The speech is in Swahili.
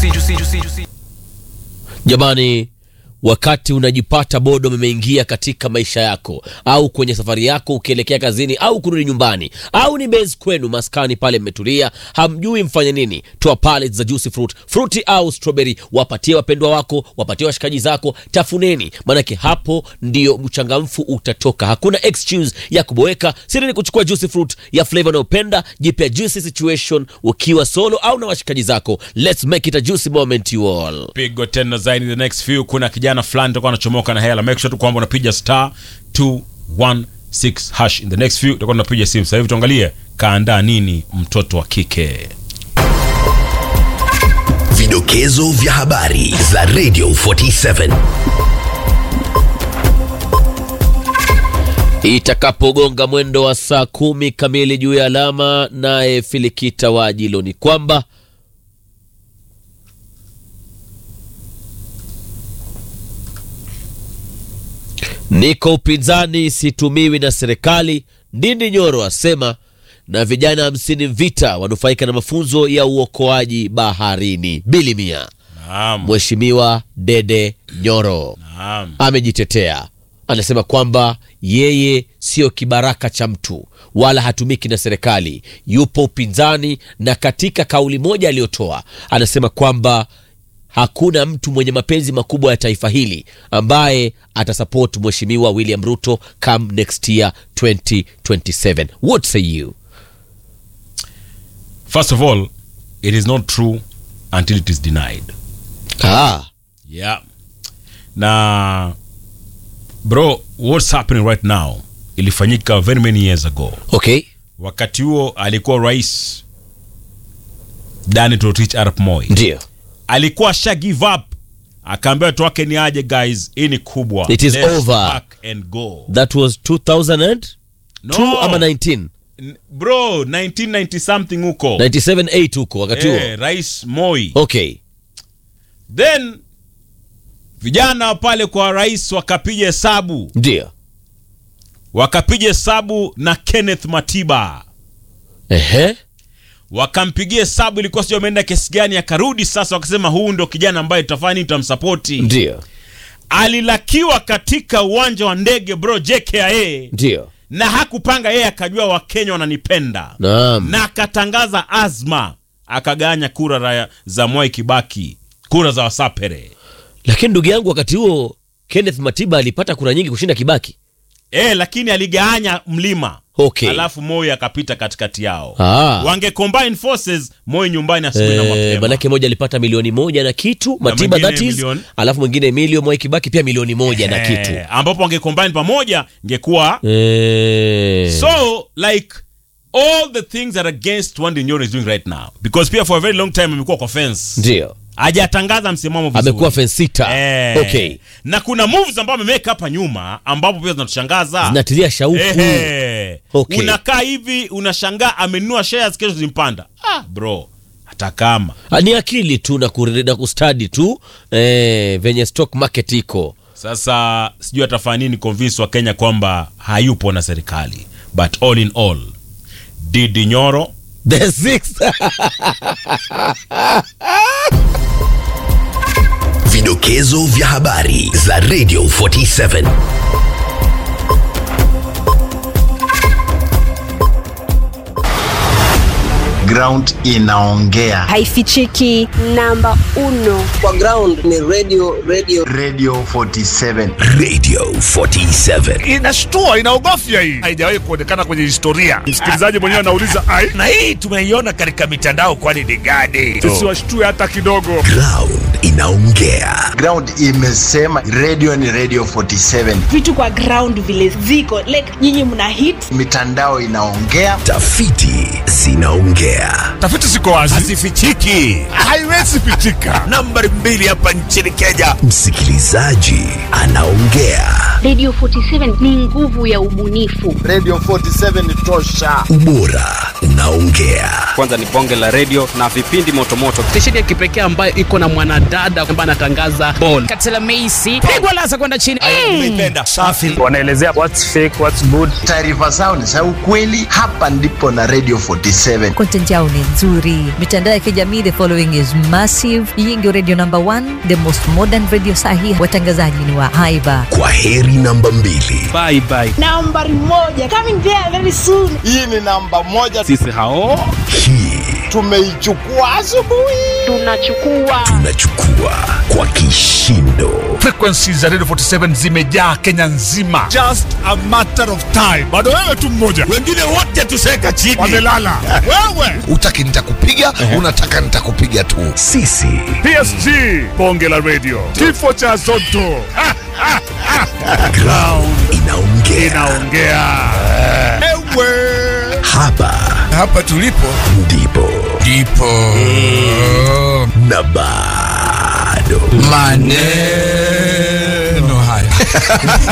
Jamani, wakati unajipata bodo imeingia katika maisha yako au kwenye safari yako ukielekea kazini au kurudi nyumbani au ni base kwenu maskani pale mmetulia, hamjui mfanye nini, toa pallets za juicy fruit, fruity au strawberry, wapatie wapendwa wako, wapatie washikaji zako, tafuneni, maanake hapo ndio mchangamfu utatoka. Hakuna excuse ya kuboeka. Siri ni kuchukua juicy fruit ya flavor unayopenda, jipya juicy situation ukiwa solo au na washikaji zako. Let's make it a juicy moment you all. pigo tena zaidi the next few kuna kijana fulani toka anachomoka na hela make sure tu kwamba unapiga star 216 hash in the next few tutakuwa tunapiga simu sasa hivi tuangalie kaandaa nini mtoto wa kike Vidokezo vya habari za Radio 47. Itakapogonga mwendo wa saa kumi kamili juu ya alama, naye Filikita wa Ajilo ni kwamba niko upinzani, situmiwi na serikali. Ndindi Nyoro asema, na vijana hamsini Mvita wanufaika na mafunzo ya uokoaji baharini. Bilimia naam Mheshimiwa Dede Nyoro naam amejitetea anasema kwamba yeye sio kibaraka cha mtu wala hatumiki na serikali, yupo upinzani. Na katika kauli moja aliyotoa anasema kwamba hakuna mtu mwenye mapenzi makubwa ya taifa hili ambaye atasupport Mheshimiwa William Ruto come next year 2027. What say you? first of all it is not true until it is denied Ah, yeah na bro what's happening right now ilifanyika very many years ago okay. wakati huo alikuwa rais Daniel Toroitich arap moi Ndio. alikuwa sha give up akaambia watu wake ni aje guys hii ni kubwa It is Let's over. pack and go That was 2002 No. ama 19 N- bro 1990 something huko 97 8 huko wakati huo eh, rais moi okay. then vijana pale kwa rais wakapiga hesabu Ndio. wakapiga hesabu na kenneth matiba Ehe. wakampigia hesabu ilikuwa sijui ameenda kesi gani akarudi sasa wakasema huu ndo kijana ambaye tutafanya nini tutamsapoti Ndio. alilakiwa katika uwanja wa ndege bro jkia Ndio. na hakupanga yeye akajua wakenya wananipenda Naam. na akatangaza azma akaganya kura ra- za mwai kibaki kura za wasapere Lakini ndugu yangu, wakati huo Kenneth Matiba alipata kura nyingi kushinda Kibaki. e, lakini aligawanya mlima Okay. alafu moi akapita katikati yao Ah. wange combine forces moi nyumbani asubuhi na Eh, mapema manake moja alipata milioni moja na kitu Matiba mwingine that is, milioni. alafu mwingine milio Mwai Kibaki pia milioni moja na kitu Eh, ambapo wange combine pamoja ingekuwa eh. so like all the things that are against what Nyoro is doing right now because pia for a very long time amekuwa kwa fence Ndio hajatangaza msimamo vizuri amekuwa fensita Eh. okay. na kuna moves ambayo ameweka hapa nyuma ambapo pia zinatushangaza zinatilia shauku Ehe. Okay. unakaa hivi unashangaa amenunua shares kesho zimpanda ah, bro hata kama Ah, ni akili tu na, kure- na kustadi tu eh, venye stock market iko sasa sijui atafanya nini convince wa kenya kwamba hayupo na serikali but all in all didi nyoro the six Vidokezo vya habari za Radio 47. ground inaongea haifichiki namba uno kwa ground ni radio radio radio 47 Radio 47. inashtua inaogofya hii haijawahi kuonekana kwenye historia msikilizaji mwenyewe anauliza ai na hii tumeiona katika mitandao kwani ni gani sisi washtue hata kidogo Ground inaongea. ground imesema radio ni radio 47 vitu kwa ground vile ziko like nyinyi mna hit mitandao inaongea Tafiti zinaongea. tafiti ziko wazi hazifichiki haiwezi pitika nambari mbili hapa nchini kenya Msikilizaji anaongea. Radio 47 ni nguvu ya ubunifu. radio 47 ni tosha Ubora unaongea. kwanza ni bonge la redio na vipindi motomoto stesheni ya kipekee ambayo iko na mwanadada ambaye anatangaza bol katela meisi pigwa lasa kwenda chini nimeipenda safi wanaelezea what's fake what's good taarifa zao ni za ukweli hapa ndipo na radio 47 content quality yao ni nzuri. Mitandao ya kijamii, the following is massive. Hii ndio radio number one, the most modern radio sahi. Watangazaji ni wa haiba. Kwa heri namba mbili. bye bye nambari moja coming there very soon Hii ni namba moja, sisi hao Hii tumeichukua asubuhi. Tunachukua tunachukua kwa kishindo. Frequencies za Radio 47 zimejaa Kenya nzima. Just a matter of time. Bado wewe tu mmoja. Wengine wote tuseka chini. Wamelala. wewe. Utaki nitakupiga, unataka nitakupiga tu. Sisi PSG. Bonge la radio. Kifo cha Zotto. Ha, ha, ha. ground inaongea. Inaongea. Ewe. Hapa Hapa tulipo ndipo ndipo na bado maneno haya